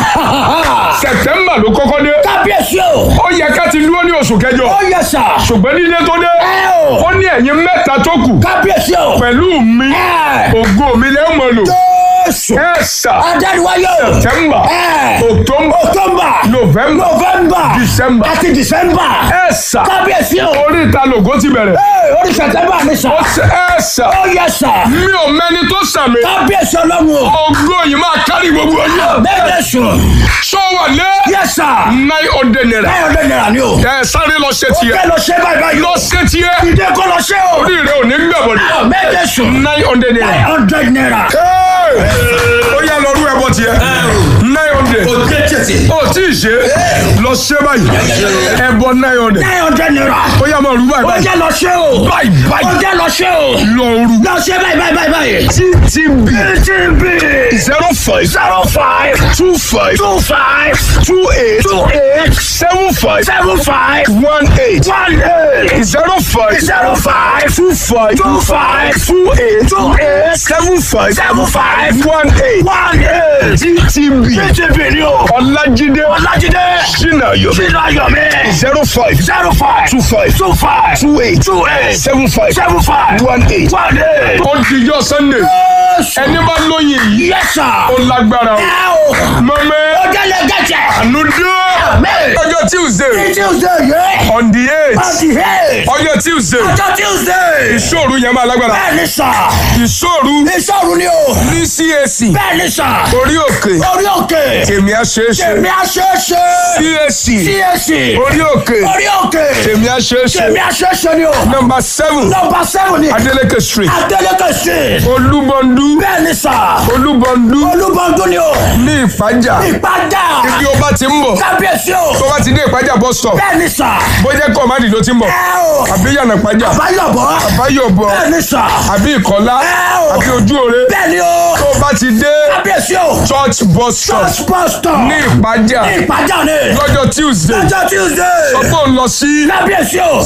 Speaker 3: sẹ̀tẹ́mbà ló kọ́kọ́ dé.
Speaker 2: kábíyèsí o.
Speaker 3: ó yẹ ká ti dúró ní oṣù kẹjọ
Speaker 2: ó yẹ sà.
Speaker 3: ṣùgbọ́n nílé tó dé
Speaker 2: ẹ o.
Speaker 3: ó ní ẹ̀yin mẹ́ta tó kù
Speaker 2: kábíyèsí o.
Speaker 3: pẹ̀lú mi
Speaker 2: ẹ.
Speaker 3: ògo mi lẹ́ mọ̀ lò
Speaker 2: Jésù.
Speaker 3: ẹ sà
Speaker 2: adániwáyé o.
Speaker 3: September
Speaker 2: ẹ.
Speaker 3: October
Speaker 2: October.
Speaker 3: November
Speaker 2: November.
Speaker 3: December
Speaker 2: àti December.
Speaker 3: ẹ sà
Speaker 2: kábíyèsí o.
Speaker 3: orí ìta lògó ti bẹ̀rẹ̀
Speaker 2: Ee, orí September ni sà.
Speaker 3: ó ṣe ẹ sà
Speaker 2: ó yẹ sà.
Speaker 3: mi ò mẹ́ni tó sàmì
Speaker 2: kábíyèsí ọlọ́run o.
Speaker 3: ògo yìí máa kárí gbogbo ọjọ́
Speaker 2: bẹ́ẹ̀ sùn.
Speaker 3: ṣó wà lé
Speaker 2: yẹ sà.
Speaker 3: nine hundred naira
Speaker 2: báyọ̀ lè nira ni o.
Speaker 3: ẹ sáré lọ ṣe tiẹ̀
Speaker 2: kẹ́ lọ ṣe báyìí báyìí.
Speaker 3: lọ ṣe tiẹ̀
Speaker 2: ìdè kọ́ lọ ṣe o.
Speaker 3: orí rẹ ò ní gbẹ̀bọ̀ ni
Speaker 2: bẹ́ẹ̀ sùn.
Speaker 3: nine hundred naira.
Speaker 2: nine hundred naira.
Speaker 3: Hey! ó yá lọ rú ẹbọ tiẹ̀ nine hundred ó tí ì ṣe lọ ṣe báyìí ẹbọ nine hundred
Speaker 4: nine hundred naira.
Speaker 3: ó yá máa rú báyìí
Speaker 4: ó
Speaker 3: báyìí
Speaker 4: jẹ́ lọ ṣe o.
Speaker 3: báyìí
Speaker 4: ó
Speaker 3: báyìí
Speaker 4: jẹ́ lọ ṣe o.
Speaker 3: lọ rú
Speaker 4: lọ ṣe báyìí báyìí báyìí báyìí.
Speaker 3: ttb
Speaker 4: TTB
Speaker 3: zero five
Speaker 4: zero five
Speaker 3: two five
Speaker 4: two five
Speaker 3: two eight
Speaker 4: two eight
Speaker 3: seven five
Speaker 4: seven five
Speaker 3: one eight
Speaker 4: one eight
Speaker 3: zero five
Speaker 4: zero five
Speaker 3: two five
Speaker 4: two five
Speaker 3: two eight
Speaker 4: two eight
Speaker 3: seven five
Speaker 4: seven five
Speaker 3: one eight
Speaker 4: one eight.
Speaker 3: ttb
Speaker 4: TTB ni o.
Speaker 3: ọlájídé
Speaker 4: Ọlájídé
Speaker 3: sinayo
Speaker 4: Sínú Ayọ̀mí
Speaker 3: zero five
Speaker 4: zero five
Speaker 3: two five
Speaker 4: two five
Speaker 3: two eight
Speaker 4: two eight
Speaker 3: seven five
Speaker 4: seven five
Speaker 3: one eight.
Speaker 4: one eight.
Speaker 3: ó di yọ sunday ẹni bá lóyìn yìí
Speaker 4: Yes sir.
Speaker 3: ó lágbára o
Speaker 4: Ẹ o.
Speaker 3: mọ́mẹ́
Speaker 4: Ó jẹ́ lè gẹ̀jẹ̀.
Speaker 3: ànúdó
Speaker 4: Amen.
Speaker 3: ọjọ́ tuesday
Speaker 4: Tuesday yẹ.
Speaker 3: on the eight
Speaker 4: Ọtí hẹ́.
Speaker 3: ọjọ́ tuesday
Speaker 4: Ọjọ́ Tuesday.
Speaker 3: ìṣòro yẹn máa lágbára
Speaker 4: Bẹ́ẹ̀ni sà.
Speaker 3: ìṣòro
Speaker 4: Ìṣòro ni o.
Speaker 3: ní cac
Speaker 4: Bẹ́ẹ̀ni sà.
Speaker 3: orí òkè
Speaker 4: Orí òkè.
Speaker 3: tèmi àṣeéṣe
Speaker 4: Tèmi aṣeéṣe.
Speaker 3: cac
Speaker 4: CAC.
Speaker 3: orí òkè
Speaker 4: Orí òkè.
Speaker 3: tèmi àṣeéṣe
Speaker 4: Tèmi aṣeéṣe ni o.
Speaker 3: number seven
Speaker 4: Nọmba sẹ́wọ̀n ni.
Speaker 3: adeleke street
Speaker 4: Adeleke street.
Speaker 3: olúbọndú
Speaker 4: Bẹ́ẹ̀ni sà.
Speaker 3: olúbọndú
Speaker 4: Olúbọ̀dún ni o.
Speaker 3: ní ìpájà
Speaker 4: Ìpàdà.
Speaker 3: ibi ó bá ti ń bọ̀
Speaker 4: Kábíyèsí o.
Speaker 3: tó bá ti dé ìpájà bus stop
Speaker 4: Bẹ́ẹ̀ni sà.
Speaker 3: bójẹ́ kọ́mádì ló ti ń bọ̀
Speaker 4: Ẹ o.
Speaker 3: àbí yànnà pájà
Speaker 4: Báyọ̀bọ̀.
Speaker 3: àbáyọ̀bọ̀
Speaker 4: Bẹ́ẹ̀ni sà.
Speaker 3: àbí ìkọ́lá
Speaker 4: Ẹ o.
Speaker 3: àbí ojú òre
Speaker 4: Bẹ́ẹ̀ni o.
Speaker 3: tó bá ti dé
Speaker 4: Kábíyèsí o.
Speaker 3: church bus stop
Speaker 4: Church pastor.
Speaker 3: ní ìpájà
Speaker 4: Ìpàdà ni.
Speaker 3: lọ́jọ́ tuesday
Speaker 4: Lọ́jọ́ Tuesday.
Speaker 3: ọgbọ́n ń lọ sí
Speaker 4: Kábíyèsí o.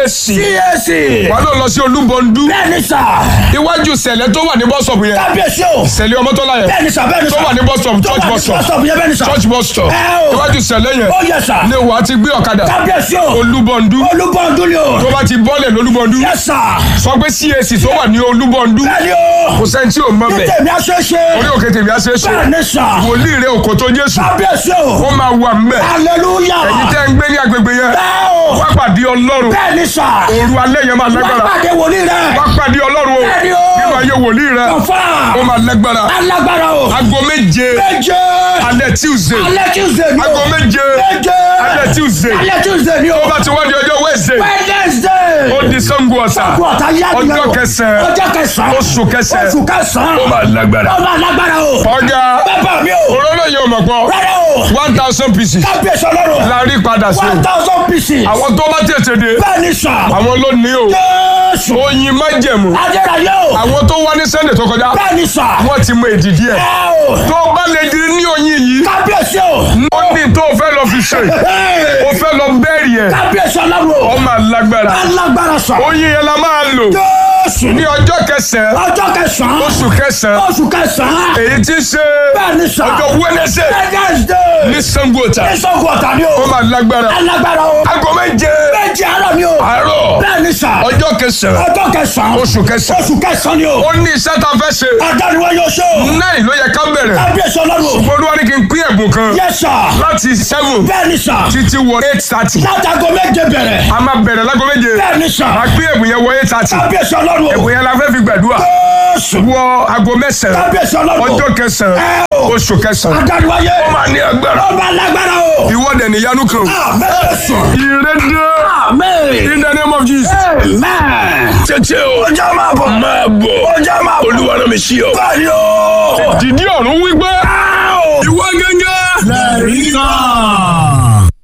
Speaker 3: cac
Speaker 4: CAC.
Speaker 3: wà ló lọ sí olúbọndú
Speaker 4: Bẹ́ẹ̀ni sà.
Speaker 3: iwájú sẹ̀lẹ̀ tó wà ní bus stop yẹn
Speaker 4: Kábíyèsí o.
Speaker 3: sẹ̀lẹ̀ ọmọtọ́lá yẹn
Speaker 4: Bẹ́ẹ̀ni sà bẹ́ẹ̀ni
Speaker 3: tó
Speaker 4: sà.
Speaker 3: wà ní bus stop church bus stop
Speaker 4: Stop yẹn bẹ́ẹ̀ni sà.
Speaker 3: church bus stop
Speaker 4: Ẹ o.
Speaker 3: iwájú sẹ̀lẹ̀ yẹn
Speaker 4: Ó yẹ sà.
Speaker 3: ni wàá ti gbé ọ̀kadà
Speaker 4: Kábíyèsí o.
Speaker 3: olúbọndú
Speaker 4: Olúbọ̀dún ni o.
Speaker 3: tó bá ti bọ́lẹ̀ lólúbọndú
Speaker 4: Yẹ sà.
Speaker 3: sọ pé cac tó wà ní olúbọndú
Speaker 4: Bẹ́ẹ̀ni o.
Speaker 3: kò sẹ́ni tí ò mọ̀ bẹ̀
Speaker 4: Tèmi aṣeéṣe.
Speaker 3: orí òkè tèmi á ṣe é ṣe
Speaker 4: Bẹ́ẹ̀ni sà.
Speaker 3: wòlíì rẹ òkò tó jésù
Speaker 4: Kábíyèsí o.
Speaker 3: ó máa wà mbẹ
Speaker 4: Hallelujah.
Speaker 3: èyí tẹ́ ń gbé ní agbègbè yẹn
Speaker 4: Bẹ́ẹ̀ o.
Speaker 3: wá pàdé ọlọ́run
Speaker 4: Bẹ́ẹ̀ni sà.
Speaker 3: òru alẹ́ yẹn máa
Speaker 4: Wọ́n
Speaker 3: lágbára
Speaker 4: pàdé wòlíì rẹ̀.
Speaker 3: wá pàdé ọlọ́run o
Speaker 4: Bẹ́ẹ̀ni o.
Speaker 3: nínú ayé wòlíì rẹ
Speaker 4: Ọ̀fà.
Speaker 3: ó máa lágbára
Speaker 4: Alágbára o.
Speaker 3: aago méje
Speaker 4: Méje.
Speaker 3: alẹ́ tuesday
Speaker 4: Alẹ́ Tuesday ni o.
Speaker 3: aago méje
Speaker 4: Méje.
Speaker 3: alẹ́ tuesday
Speaker 4: Alẹ́ Tuesday ni o.
Speaker 3: tó bá ti wá di ọjọ́ wednesday
Speaker 4: Wednesday.
Speaker 3: ó di sango ọ̀sà
Speaker 4: Ọ̀tá yá ni
Speaker 3: ọjọ́
Speaker 4: o.
Speaker 3: kẹsàn-án
Speaker 4: Ọjọ́ kẹsàn-án.
Speaker 3: oṣù kẹsàn-án
Speaker 4: Oṣù kẹsàn-án.
Speaker 3: ó máa lágbára
Speaker 4: Ó máa lágbára o.
Speaker 3: ọjà
Speaker 4: Bàbá mi o.
Speaker 3: òróró yẹn ò mọ̀ pọ̀
Speaker 4: Rárá o.
Speaker 3: one thousand pieces
Speaker 4: Kábíyèsí ọlọ́run.
Speaker 3: la rí padà sí
Speaker 4: One thousand pieces.
Speaker 3: àwọn tó bá tètè dé
Speaker 4: Bẹ́ẹ̀ni sà.
Speaker 3: àwọn ló ní o
Speaker 4: Jésù.
Speaker 3: oyin májẹ̀mú
Speaker 4: Adélayé o.
Speaker 3: àwọn tó wá ní sunday tó kọjá
Speaker 4: Bẹ́ẹ̀ni sà.
Speaker 3: wọ́n ti mọ èdìdí ẹ̀
Speaker 4: Ẹ o.
Speaker 3: tó bá lè di ní oyin yìí
Speaker 4: Kábíyèsí o.
Speaker 3: ó ní tó fẹ́ lọ fi ṣe ó fẹ́ lọ bẹ́ẹ̀rì ẹ̀
Speaker 4: Kábíyèsí ọlọ́run o.
Speaker 3: ó máa lágbára
Speaker 4: Alágbára sà.
Speaker 3: oyin yẹn la máa lò
Speaker 4: Jésù.
Speaker 3: ní ọjọ́ kẹsàn-án
Speaker 4: Ọjọ́ kẹsàn-án.
Speaker 3: oṣù kẹsàn-án
Speaker 4: Oṣù kẹsàn-án.
Speaker 3: èyí tí ń ṣe
Speaker 4: Bẹ́ẹ̀ni sà.
Speaker 3: ọjọ́ wednesday
Speaker 4: Wednesday.
Speaker 3: ní sango ọ̀tà
Speaker 4: Ìṣògùn ọ̀tà ni
Speaker 3: ó
Speaker 4: o.
Speaker 3: máa lágbára
Speaker 4: Alágbára o.
Speaker 3: aago méje
Speaker 4: Méjì àárọ̀ ni o.
Speaker 3: àárọ̀
Speaker 4: Bẹ́ẹ̀ni sà.
Speaker 3: ọjọ́ kẹsàn-án
Speaker 4: Ọjọ́ kẹsàn-án.
Speaker 3: oṣù kẹsàn-án
Speaker 4: Oṣù kẹsàn-án ni o.
Speaker 3: ó ní iṣẹ́ tá a fẹ́ ṣe
Speaker 4: Ọjọ́ ni wọ́n yóò ṣe o.
Speaker 3: náà ló yẹ ká bẹ̀rẹ̀
Speaker 4: Kábíyèsí ọlọ́run o.
Speaker 3: olúwa ní kí n pín ẹ̀bùn kan
Speaker 4: Yes sir.
Speaker 3: láti seven
Speaker 4: Bẹ́ẹ̀ni sà.
Speaker 3: títí wọ eight thirty
Speaker 4: Látago méje bẹ̀rẹ̀.
Speaker 3: a máa bẹ̀rẹ̀ lágo méje
Speaker 4: Bẹ́ẹ̀ni sà.
Speaker 3: a pín ẹ̀bùn yẹn wọ eight thirty
Speaker 4: Kábíyèsí ọlọ́run o.
Speaker 3: ẹ̀bùn yẹn la fẹ́ fi gbàdúrà
Speaker 4: Jésù.
Speaker 3: wọ aago mẹ́sàn-án
Speaker 4: Kábíyèsí ọlọ́run o.
Speaker 3: ọjọ́ kẹsàn-án
Speaker 4: Ẹ o.
Speaker 3: oṣù kẹsàn-án
Speaker 4: Adániwáyé.
Speaker 3: ó máa ní agbára
Speaker 4: Ọba alágbára o.
Speaker 3: ìwọ́dẹ̀ níyanu kan
Speaker 4: Àmín.
Speaker 3: ìrédé
Speaker 4: Àmín.
Speaker 3: in the name of Jesus.
Speaker 4: Amen.
Speaker 3: tètè o
Speaker 4: Ọjọ́ máa bọ̀.
Speaker 3: máa bọ̀
Speaker 4: Ọjọ́ máa bọ̀.
Speaker 3: olúwa náà mi sí ọ.
Speaker 4: Báyìí o.
Speaker 3: dìdí ọ̀run wípé
Speaker 4: Áò.
Speaker 3: ìwọ gẹ́gẹ́.
Speaker 4: Lẹ́rìí kan.